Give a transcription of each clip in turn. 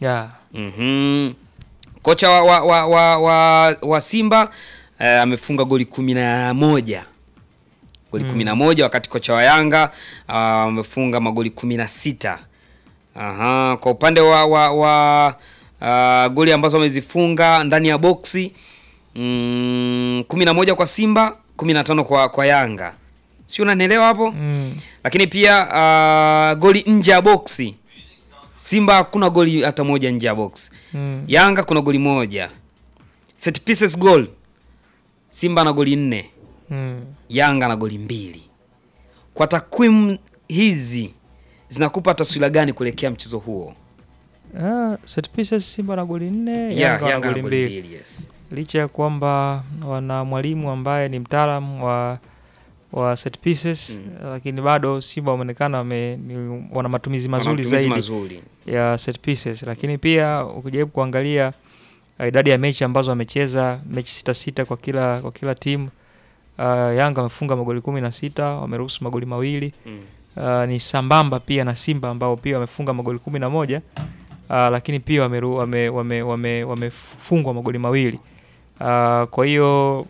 yeah. Mhm. Kocha wa, wa, wa, wa, wa, wa Simba eh, amefunga goli kumi na moja goli kumi na moja wakati kocha wa Yanga ah, amefunga magoli kumi na sita. Aha, kwa upande wa, wa, wa ah, goli ambazo wamezifunga ndani ya boksi mm, kumi na moja kwa Simba, kumi na tano kwa, kwa Yanga, si unanielewa hapo? Mm. Lakini pia ah, goli nje ya boksi Simba hakuna goli hata moja nje ya box. Mm. Yanga kuna goli moja. Set pieces goal. Simba na goli nne, Mm. Yanga na goli mbili. Kwa takwimu hizi zinakupa taswira gani kuelekea mchezo huo? Ah, set pieces Simba na goli nne, Yeah, Yanga na Yanga na goli goli mbili. mbili, yes. Licha ya kwamba wana mwalimu ambaye ni mtaalamu wa wa set pieces Mm. lakini bado Simba wameonekana wame, ni- wana matumizi mazuri Matumizi zaidi mazuri. ya set pieces, lakini pia ukijaribu kuangalia uh, idadi ya mechi ambazo wamecheza mechi sita sita kwa kila kwa kila timu uh, Yanga wamefunga magoli kumi na sita wameruhusu magoli mawili Mm. uh, ni sambamba pia na Simba ambao pia wamefunga magoli kumi na moja uh, lakini pia wameru, wame, wame, wame, wamefungwa magoli mawili uh, kwa hiyo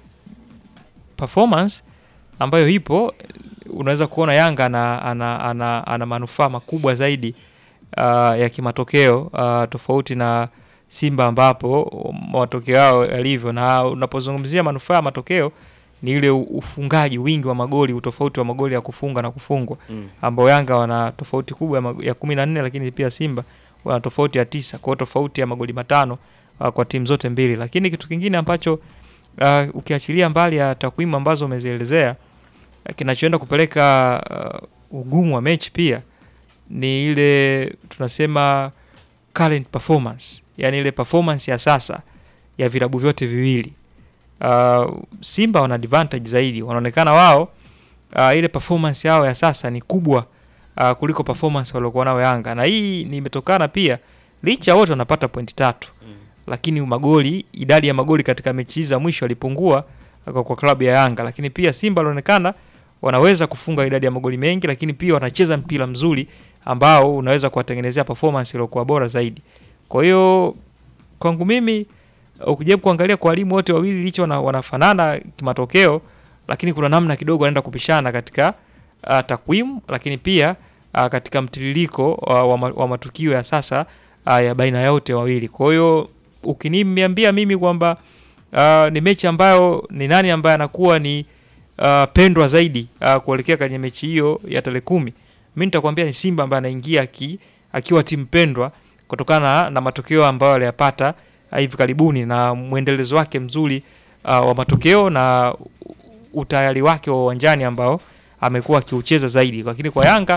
performance ambayo ipo unaweza kuona Yanga ana, ana, ana, ana manufaa makubwa zaidi uh, ya kimatokeo uh, tofauti na Simba ambapo matokeo yao yalivyo, na unapozungumzia manufaa ya matokeo ni ile u- ufungaji, wingi wa magoli, utofauti wa magoli ya kufunga na kufungwa Mm. ambao Yanga wana tofauti kubwa ya, mag- ya kumi na nne lakini pia Simba wana tofauti ya tisa kwa hiyo tofauti ya magoli matano uh, kwa timu zote mbili. Lakini kitu kingine ambacho uh, ukiachilia mbali ya takwimu ambazo umezielezea uh, kinachoenda kupeleka uh, ugumu wa mechi pia ni ile tunasema current performance, yani ile performance ya sasa ya vilabu vyote viwili. Uh, Simba wana advantage zaidi, wanaonekana wao uh, ile performance yao ya sasa ni kubwa uh, kuliko performance waliokuwa nao Yanga, na hii ni imetokana pia licha wote wanapata pointi tatu Mm. lakini magoli, idadi ya magoli katika mechi hizi za mwisho alipungua kwa, kwa klabu ya Yanga, lakini pia Simba walionekana wanaweza kufunga idadi ya magoli mengi, lakini pia wanacheza mpira mzuri ambao unaweza kuwatengenezea performance iliyokuwa bora zaidi. Kwa hiyo kwangu mimi ukijaribu kuangalia kwa walimu wote wawili licha wana, wanafanana kimatokeo, lakini kuna namna kidogo wanaenda kupishana katika uh, takwimu, lakini pia uh, katika mtiririko uh, wa, ma- wa matukio ya sasa uh, ya baina yote wawili. Kwa hiyo ukiniambia mimi kwamba uh, ni mechi ambayo ni nani ambaye anakuwa ni uh, pendwa zaidi uh, kuelekea kwenye mechi hiyo ya tarehe kumi, mi nitakwambia ni Simba ambaye anaingia aki, akiwa timu pendwa kutokana na matokeo ambayo aliyapata uh, hivi karibuni na mwendelezo wake mzuri uh, wa matokeo na utayari wake wa uwanjani ambao amekuwa akiucheza zaidi. Lakini kwa Yanga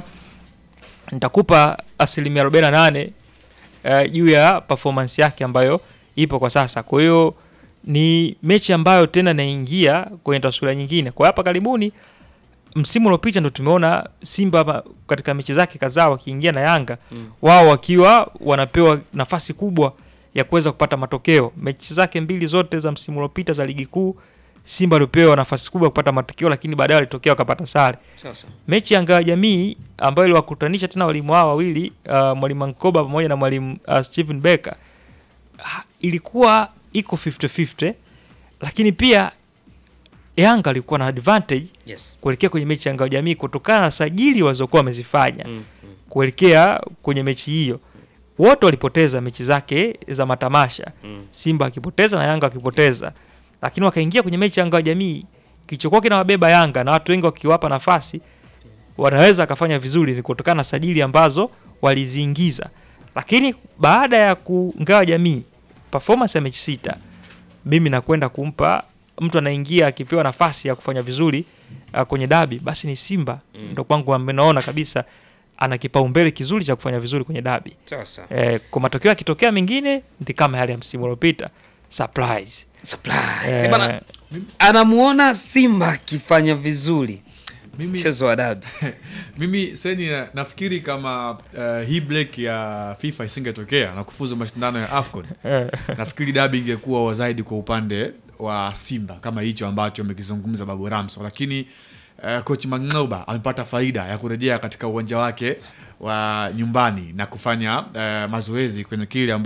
nitakupa asilimia 48 uh, juu ya performance yake ambayo ipo kwa sasa. Kwa hiyo ni mechi ambayo tena inaingia kwenye taswira nyingine. Kwa hapa karibuni msimu uliopita ndo tumeona Simba hapa katika mechi zake kadhaa wakiingia na Yanga Mm. wao wakiwa wanapewa nafasi kubwa ya kuweza kupata matokeo. Mechi zake mbili zote za msimu uliopita za ligi kuu Simba alipewa nafasi kubwa ya kupata matokeo, lakini baadaye walitokea wakapata sare. Sasa. Mechi ya Ngao ya Jamii ambayo iliwakutanisha tena walimu hao wawili uh, mwalimu Nkoba pamoja na mwalimu uh, Steven Becker ah, ilikuwa iko 50-50 lakini pia Yanga alikuwa na advantage Yes. kuelekea kwenye mechi ya Ngao ya Jamii kutokana na sajili walizokuwa wamezifanya Mm. Mm. kuelekea kwenye mechi hiyo. Wote walipoteza mechi zake za matamasha, Mm. Simba akipoteza na Yanga akipoteza, lakini wakaingia kwenye mechi ya Ngao ya Jamii, kilichokuwa kinawabeba Yanga na watu wengi wakiwapa nafasi wanaweza akafanya vizuri ni kutokana na sajili ambazo waliziingiza, lakini baada ya kungawa jamii performance ya mechi sita, mimi nakwenda kumpa mtu anaingia akipewa nafasi ya kufanya vizuri uh, kwenye dabi, basi ni Simba Mm. ndo kwangu ambaye naona kabisa ana kipaumbele kizuri cha kufanya vizuri kwenye dabi. Sasa. Eh, kwa matokeo yakitokea mengine ni kama yale ya msimu uliopita surprise. Surprise. Eh, Bana, anamuona Simba akifanya vizuri Mimi, mchezo wa dabi. mimi seni na- nafikiri kama uh, hii break ya FIFA isingetokea na kufuzu mashindano ya AFCON eh, nafikiri dabi ingekuwa zaidi kwa upande wa Simba kama hicho ambacho amekizungumza Babu Ramso, lakini uh, coach Mang'oba amepata faida ya kurejea katika uwanja wake wa nyumbani na kufanya uh, mazoezi kwenye kile amba